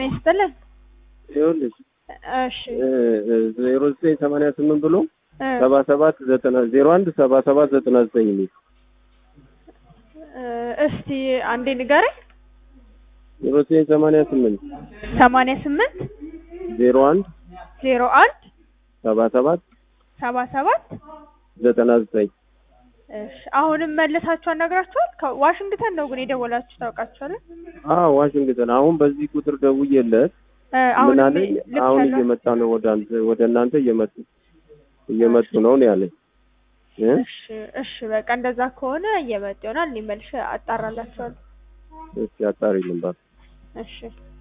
ይስጥልን። ይኸውልሽ እሺ ዜሮ ዘጠኝ ሰማንያ ስምንት ብሎ እ ሰባ ሰባት ዘጠና ዜሮ አንድ ሰባ ሰባት ዘጠና ዘጠኝ የሚል እ እስቲ አንዴ ንገረኝ። ዜሮ ዘጠኝ ሰማንያ ስምንት ሰማንያ ስምንት ዜሮ አንድ ዜሮ አንድ ሰባ ሰባት ሰባ ሰባት ዘጠና ዘጠኝ እሺ አሁንም መልሳችሁ አናግራችኋል? ከዋሽንግተን ነው ግን የደወላችሁ ታውቃችኋል? አዎ ዋሽንግተን አሁን በዚህ ቁጥር ደውዬለት እ ምን አሁን አለኝ አሁን እየመጣ ነው ወደ አንተ ወደ እናንተ እየመጡ እየመጡ ነው ነው ያለኝ እ እሺ እሺ በቃ እንደዛ ከሆነ እየመጡ ይሆናል። እኔ መልሼ አጣራላችኋለሁ። እስኪ አጣሪልኝ እባክህ እሺ